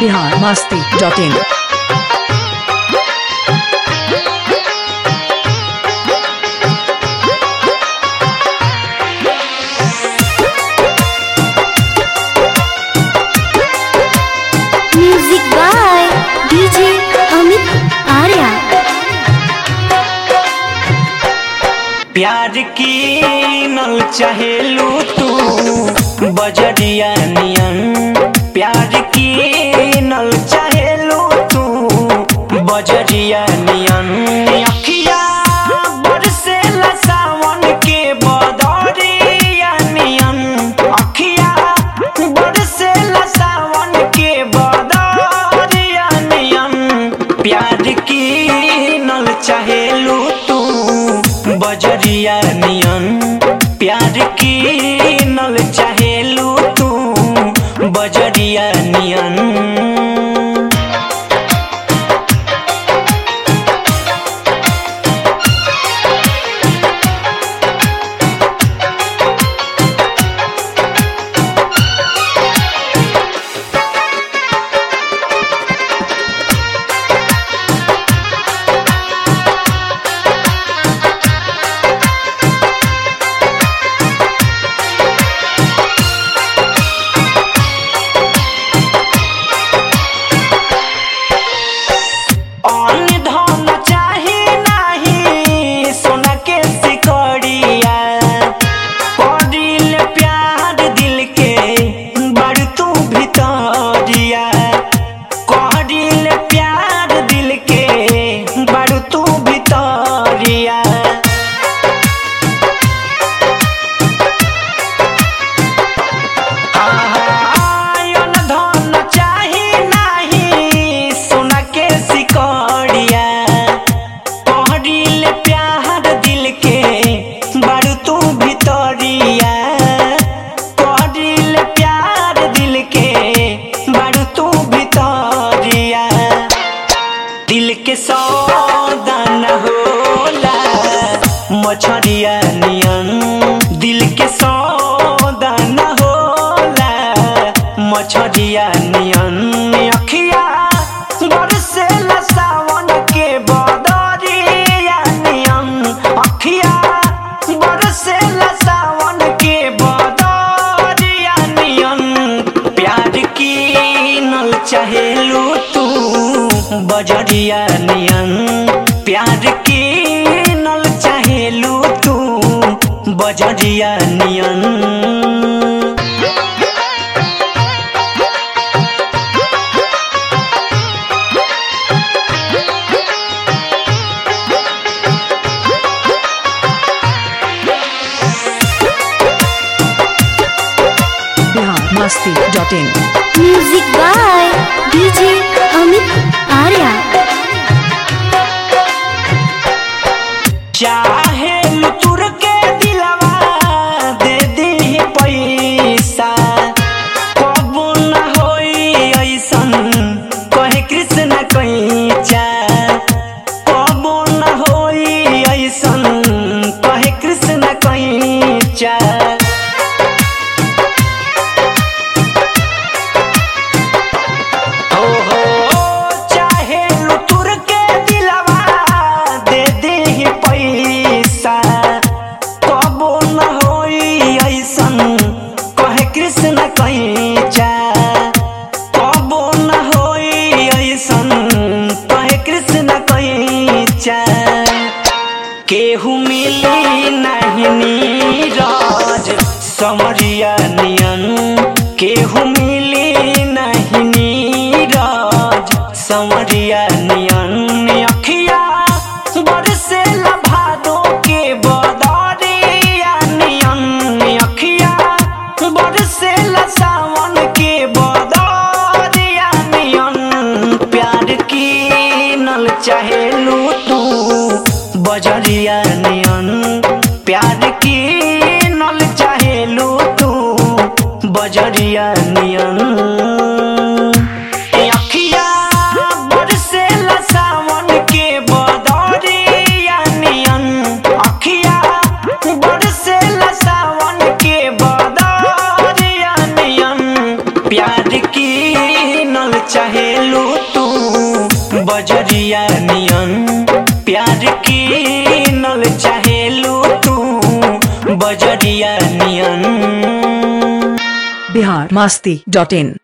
Bihar Masti dot in music by DJ Amit Arya प्यार की नल चाहेलू तू बजरिया नियन प्यार की नल चाहेलू तू बजरिया नियन अखिया बरसेला सावन के बदरिया नियन अखिया बरसेला सावन के बदरिया नियन प्यार की नल चाहेलू तू बजरिया नियन प्यार की नल चाहेलू तू बजरिया नियन अन धन चाही नाही सोना के सिकड़िया करिल प्यार दिल के बड़ तू भितरिया करिल प्यार दिल के बड़ तू भितरिया आयन धन चाही नाही सोना के सिकड़िया कहरिल प्यार दिल के बड़ तू भितरिया कहरिल प्यार दिल के बड़ तू भितरिया दिल के सौदा न होला मछरिया नियन दिल के सौदा न होला मछरिया नियन अखिया बरसेला सावन के बदरिया नियन अखिया बरसेला सावन के बदरिया नियन प्यार की नल चाहेलू तू बजरिया नियन प्यार की नल चाहेलू तू बजरिया नियन Bihar Masti dot in music by DJ Amit Arya चाहे लुतुर के दिलवा दे दी पैसा कबू न होई ऐसन कहे कृष्ण कैचा कबू न होई ऐसन कहे कृष्ण कैचा हो हो चाहे लुतुर के दिलवा दे दे पैसा कबो न होई ऐसन कहे कृष्ण कैचा कबो न होई ऐसन कहे कृष्ण कैचा केहू मिली नहीं नीरज समरिया नियन केहू मिली नहीं नीरज समरिया नियन अखिया बरसेला भादो के बदरिया नियन अखिया बरसेला सावन के बदरिया नियन प्यार की नल चाहेलू तू बजरिया नियन प्यार की नल चाहेलू तू बजरिया नियन अखिया बरसेला सावन के बदरिया नियन अखिया बरसेला सावन के बदरिया नियन प्यार की नल चाहे बजरिया नियन प्यार की नल चाहेलू तू बजरिया नियन बिहार मस्ती डॉट इन